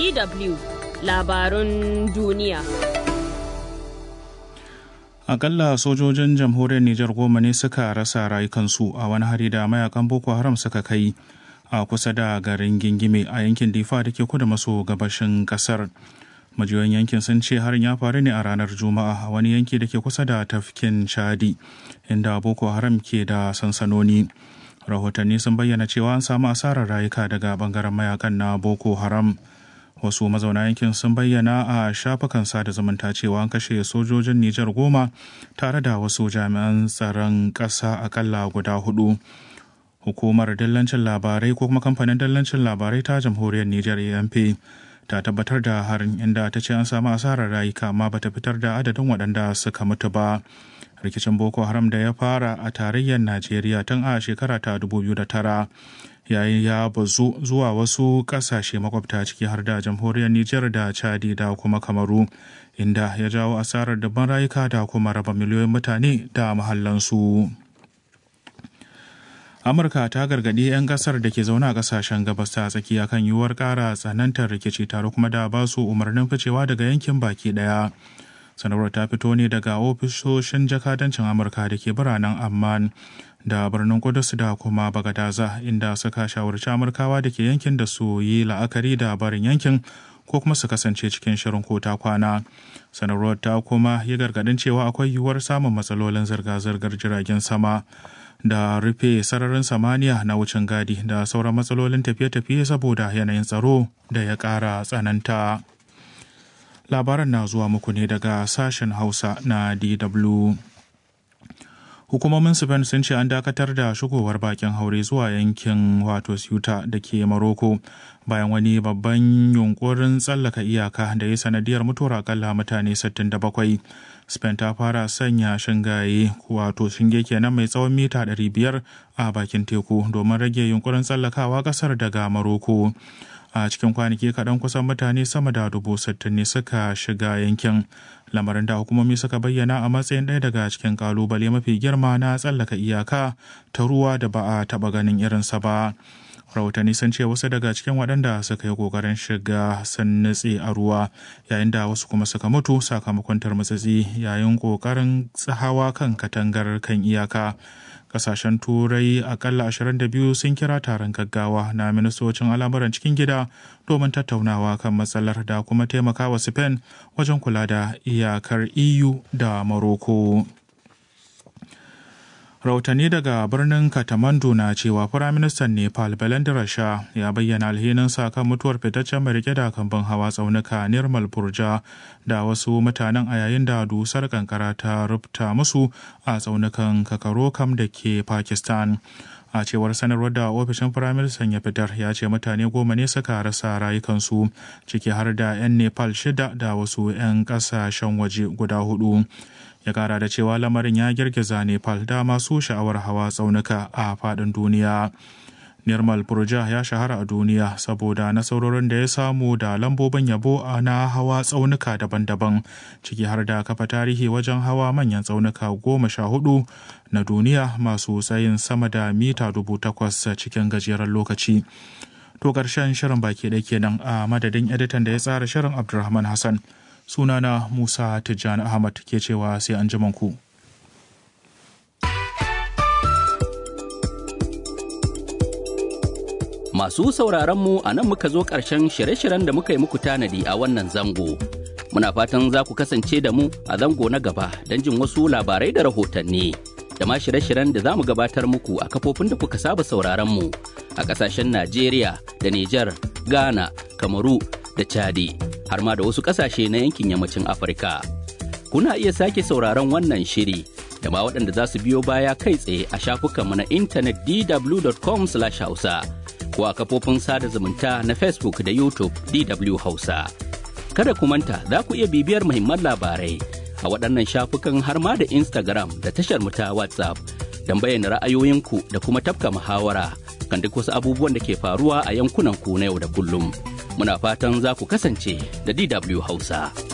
DW labarun duniya. Akalla sojojin jamhuriyar Nijar goma ne suka rasa rayukansu a wani hari da mayakan Boko Haram suka kai a kusa da garin Gingime a yankin Difa da ke kudu maso gabashin kasar. Majiyoyin yankin sun ce harin ya faru ne a ranar Juma'a a wani yanki da ke kusa da tafkin Chadi inda Boko Haram ke da sansanoni. Rahotanni sun bayyana cewa an samu asarar rayuka daga bangaren mayakan na Boko Haram. wasu mazauna yankin sun bayyana a shafukan sada zumunta cewa an kashe sojojin Nijar goma tare da wasu jami'an tsaron ƙasa akalla guda hudu. Hukumar dallancin labarai ko kuma kamfanin dallancin labarai ta jamhuriyar Nijar AMP ta tabbatar da harin inda ta ce an samu asarar rayuka amma bata fitar da adadin waɗanda suka mutu ba. Rikicin Boko Haram da ya fara a tarayyar Najeriya tun a shekara ta 2009 yayin ya bazu zuwa wasu kasashe makwabta ciki har da jamhuriyar Nijar da Chadi da kuma Kamaru inda ya jawo asarar dabban rayuka da kuma raba miliyoyin mutane da mahallansu. Amurka ta gargaɗi 'yan ƙasar da ke zaune a ƙasashen gabas ta tsakiya kan yiwuwar ƙara tsanantar rikici tare kuma da ba su umarnin ficewa daga yankin baki ɗaya. sanarwar ta fito ne daga ofisoshin jakadancin amurka da ke biranen amman da birnin kudus da kuma bagadaza inda suka shawarci amurkawa da ke yankin da su yi la'akari da barin yankin ko kuma su kasance cikin shirin ko ta kwana sanarwar ta kuma yi gargadin cewa akwai yiwuwar samun matsalolin zirga-zirgar jiragen sama da rufe sararin samaniya na wucin gadi da sauran matsalolin tafiye-tafiye saboda yanayin tsaro da ya ƙara tsananta. labaran na zuwa muku ne daga sashen hausa na dw hukumomin spain sun ce an dakatar da shigowar bakin haure zuwa yankin wato ceuta da ke maroko bayan wani babban yunkurin tsallaka iyaka da ya sanadiyar mutuwar akalla mutane 67 spain ta fara sanya shingaye wato shinge kenan mai tsawon mita 500 a bakin teku domin rage yunkurin tsallakawa kasar daga maroko a cikin kwanaki kaɗan kusan mutane sama da dubu sittin ne suka shiga yankin lamarin da hukumomi suka bayyana a matsayin ɗaya daga cikin kalubale mafi girma na tsallaka iyaka ta ruwa da ba a taɓa ganin irinsa ba rahotanni sun ce wasu daga cikin waɗanda suka yi ƙoƙarin shiga sun nutse a ruwa yayin da wasu kuma suka mutu sakamakon tarmatsatsi yayin ƙoƙarin hawa kan katangar kan iyaka kasashen turai akalla 22 sun kira taron gaggawa na ministocin al'amuran cikin gida domin tattaunawa kan matsalar da kuma taimakawa spain wajen kula da iyakar eu da morocco rahotanni daga birnin katamandu na cewa firaministan nepal belendra shah ya bayyana alhininsa kan mutuwar fitaccen mai rike da kamban hawa tsaunuka nirmal purja da wasu mutanen a yayin da dusar kankara ta rubuta musu a tsaunukan kakarokam da ke pakistan a cewar sanarwar da ofishin firaministan ya fitar ya ce mutane goma ne suka rasa rayukansu ciki har da 'yan nepal shida da wasu 'yan kasashen waje guda hudu ya kara da cewa lamarin ya girgiza nepal da masu sha'awar hawa tsaunuka a faɗin duniya nirmal purja ya shahara a duniya saboda nasarorin da ya samu da lambobin yabo na hawa tsaunuka daban-daban ciki har da kafa tarihi wajen hawa manyan tsaunuka goma sha hudu na duniya masu tsayin sama da mita dubu takwas cikin gajeren lokaci to ƙarshen shirin baki ɗaya kenan a madadin editan da ya tsara shirin abdulrahman hassan sunana Musa Tijjani Ahmad ke cewa sai an ku. Masu sauraronmu a nan muka zo ƙarshen shirye-shiryen da muka yi muku tanadi a wannan zango. Muna fatan za ku kasance da mu a zango na gaba don jin wasu labarai da rahotanni. Da ma shirye-shiryen da za mu gabatar muku a kafofin da kuka saba sauraronmu a ƙasashen Najeriya da Nijar, Ghana, Kamaru da Chadi. har ma da wasu ƙasashe na yankin yammacin Afirka. Kuna iya sake sauraron wannan shiri da ma waɗanda za su biyo baya kai tsaye a shafukanmu na intanet dw.com/hausa ko a kafofin sada zumunta na Facebook da YouTube DW Hausa. Kada ku manta za ku iya bibiyar muhimman labarai a waɗannan shafukan har ma da Instagram da tashar mu ta WhatsApp don bayyana ra'ayoyinku da kuma tafka muhawara kan duk wasu abubuwan da ke faruwa a yankunan ku na yau da kullum. Muna fatan za ku kasance da DW Hausa.